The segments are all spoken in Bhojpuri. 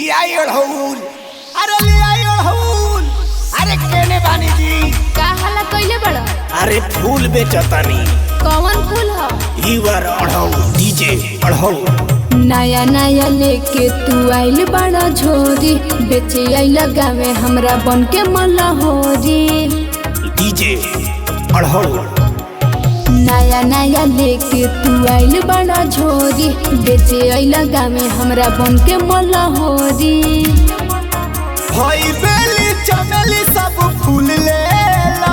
लियाई अड़हुल अरे लियाई अड़हुल अरे केने बानी जी का हल्ला कइले बड़ा अरे फूल बेचतानी कौन फूल ह ईवर अड़हुल डीजे अड़हुल नया नया लेके तू आइल बड़ा झोरी बेचे आइल गावे हमरा बन के मलहोरी डीजे अड़हुल नया नया लेके तू आइल बड़ा झोरी बेचे आइल गावे हमरा बन के मलहोरी हई बेली चमेली सब फूल ले ला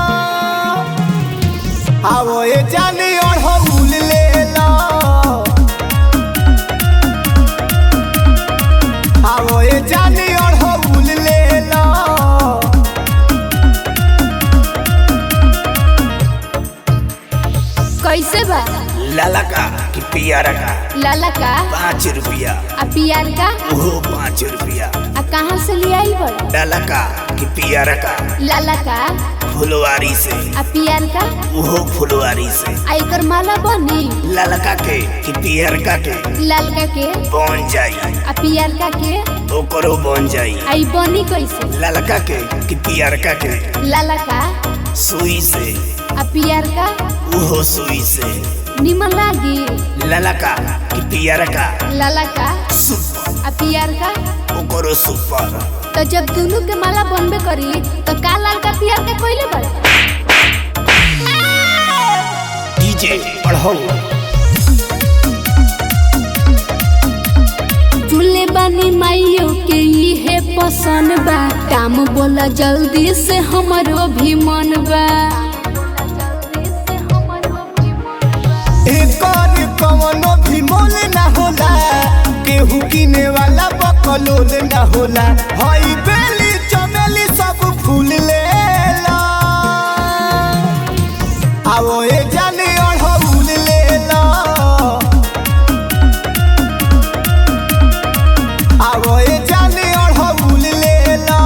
आवो ए जानी अड़हुल ले ला आवो ए जानी अड़हुल ले ला कैसे बा लाला का कि पियारा का लाला का पाँच रुपया आ पियार का ओहो पाँच रुपया आ कहाँ से ले आई बड़ा लाला का कि पियारा का लाला का फुलवारी से आ पियार का ओहो फुलवारी से आ एकर माला बनी ललका के कि पियरका के लालका के बन जाई आ पियार का के ओकरो बन जाई आई बनी कैसे ललका के कि पियरका के लाला का सुई से आ पियार का ओहो सुई से निमन लागी ललका कि पियरका लाला का सुपर आ पियार का ओकरो सुपर तो जब दोनों के माला बनबे करी तो का लाल का पियार का कोइले बड़ा डीजे पढ़ो चूल्हे बानी माइयो के इहे पसंद बा काम बोला जल्दी से हमरो भी मन बा एकर कवनो भी मोल ना होला केहू किने वाला बकलोल ना होला हई बेली चमेली सब फूल लेला आवो ए जाने अड़हुल लेला आवो ए जाने अड़हुल लेला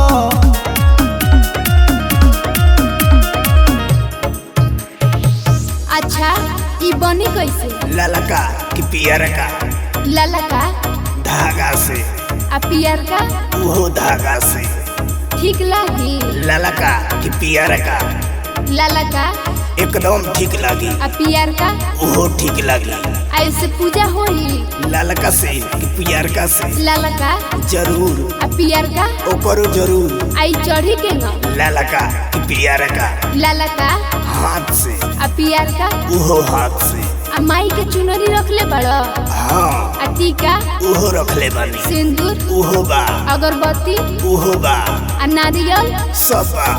अच्छा ई बनी कैसे ललका कि पियरका लाला का धागा से आ पियार का उहो धागा से ठीक लागी ललका कि पियरका लाला का एकदम ठीक लागी आ पियार का उहो ठीक लागी आ इससे पूजा होई ललका से कि पियरका से लाला का जरूर आ पियार का ओकरो जरूर आई चढ़ी के न ललका कि पियरका लाला का हाथ से आ पियार का उहो हाथ से आ माई के चुनरी रखले बड़ा हाँ आ टीका उहो रखले बानी सिंदूर उहो बा अगरबत्ती उहो बा आ नारियल सब बा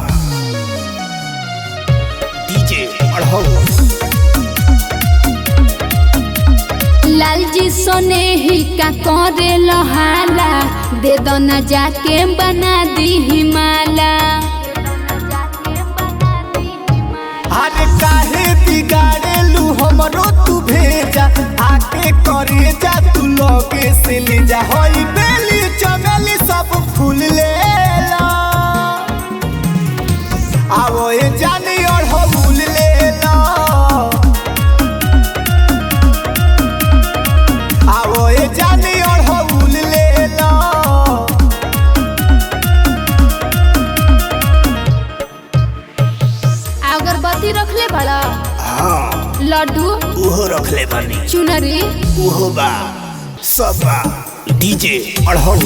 डीजे पढ़ो लाल जी सोने ही का करे लहाला दे दो न जाके बना दी हिमाला अरे काहे बिगाड़ेलू हमरो तू भेजा आके करे जा तू लगे से ले जा हई बेली चमेली सब फूल लेला आवो ए जानी अड़हुल लेला आवो ए जानी अड़हुल लेला आ अगरबत्ती रखले बड़ा हाँ लड्डू उहो रखले बानी चुनरी उहो बा सब बा डीजे अड़हुल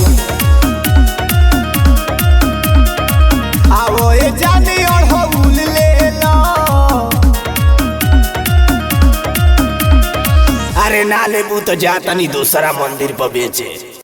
आवो ए जानी अड़हुल लेला अरे ना लेबू तो जातनी दूसरा मंदिर पर बेचे